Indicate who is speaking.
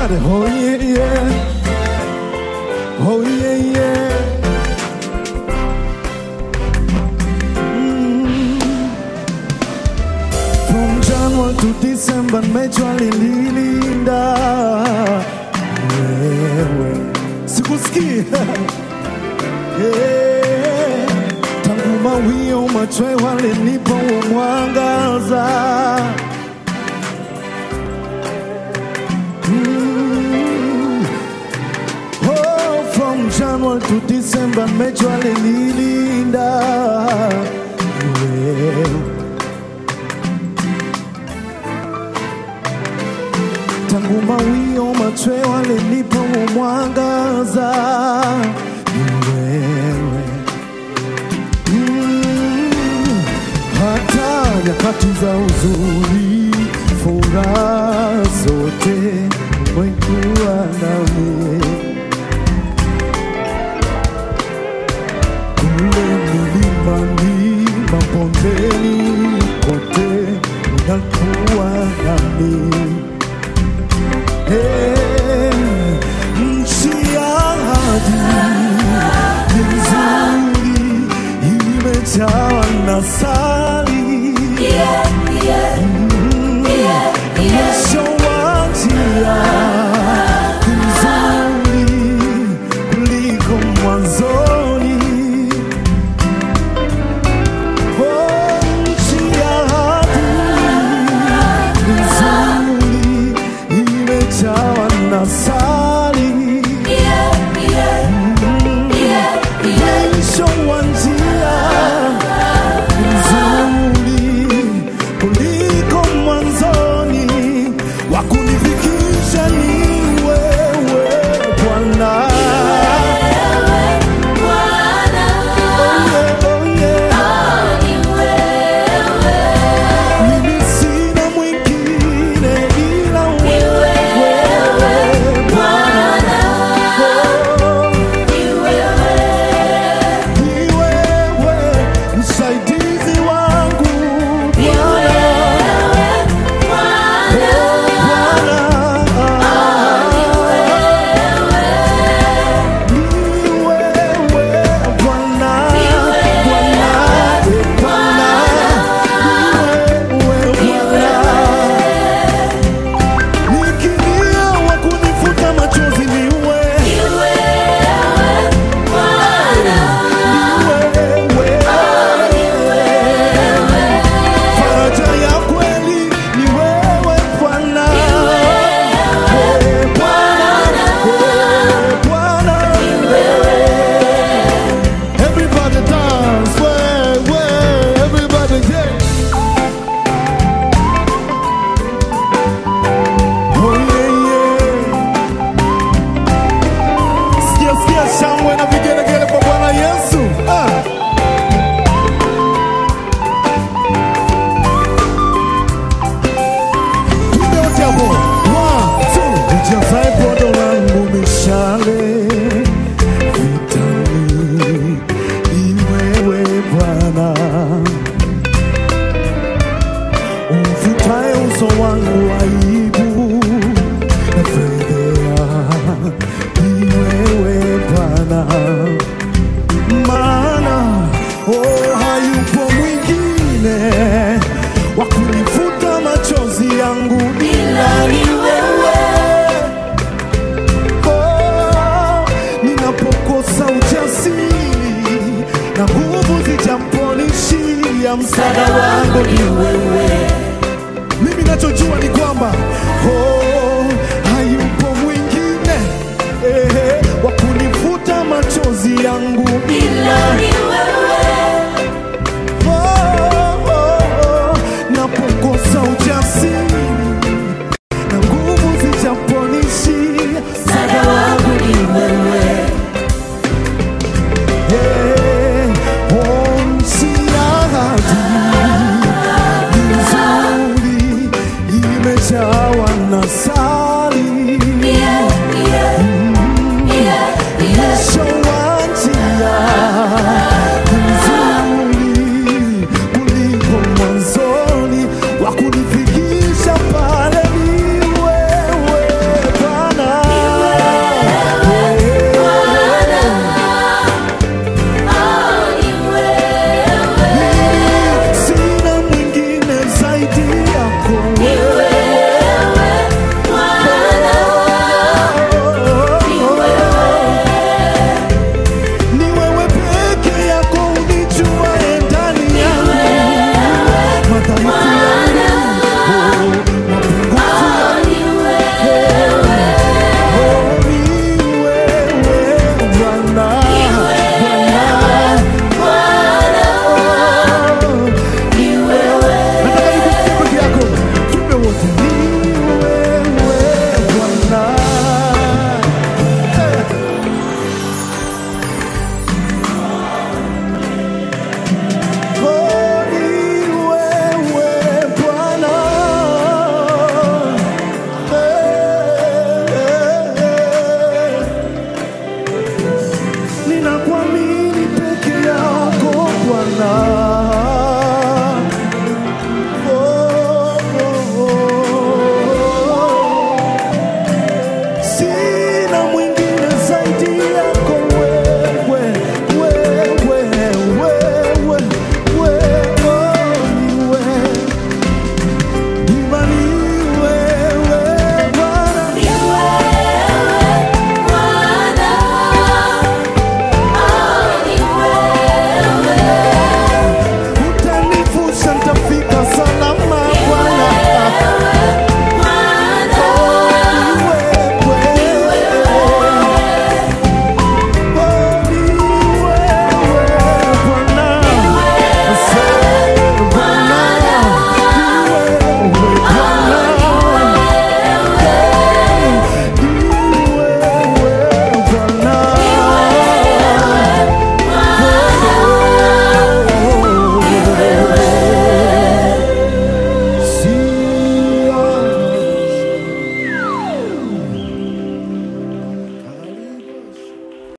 Speaker 1: Everybody, oh yeah, yeah. Oh yeah, yeah. Mm. From January to December, nimejua linilinda wewe. Sikusikii. Yeah. Tangu mawio machwe walinipa huo mwangaza Mm. Oh, from January to December, nimejua linilinda wewe. Tangu mawio machwe walinipa huo mwangaza wewe. Mm, hata nyakati za huzuni, furaha zote umekuwa nami. Kule milimani, mabondeni, kote unakuwa nami. Hey, nchi ya ahadi ni nzuri, imejawa na sali mwisho wa njia ni nzuri kuliko mwanzoni. Oh, nchi ya ahadi ni nzuri, imejawa na sali mwisho wa njia nzuri kuliko mwanzoni, wa kunifikisha ni wewe Bwana. Oh, yeah, oh, yeah. Mimi sina mwingine ila wewe Bwana. Oh, ni wewe msaidizi wangu Bwana. Faraja ya kweli ni wewe Bwana. Wewe Bwana. Wewe Bwana. Everybody dance, way, way, everybody yeah. Oh yeah, yeah. Sikia, sikia shangwe na vigelegele kwa Bwana Yesu. Ah. Tupe wote hapo. One, two. Ujazae podo langu mishale vitani, ni wewe Bwana. Umfutae uso wangu aibu na fedhea, ni wewe Bwana maana oh, hayupo mwingine wa kunifuta machozi yangu ila ni wewe. Oh, ninapokosa ujasiri na nguvu zijamponishia, msaada wangu ni wewe. Mimi nachojua ni kwamba oh, hayupo mwingine eh, wa kunifuta machozi yangu ila Oh, oh, oh, napokosa ujasiri na nguvu zijaponishia, msaada wangu ni wewe. Yeah, oh, nchi ya ahadi ni nzuri, imejawa na sali mwisho wa njia nzuri kuliko mwanzoni, wa kunifikisha pale ni wewe Bwana. ninakuamini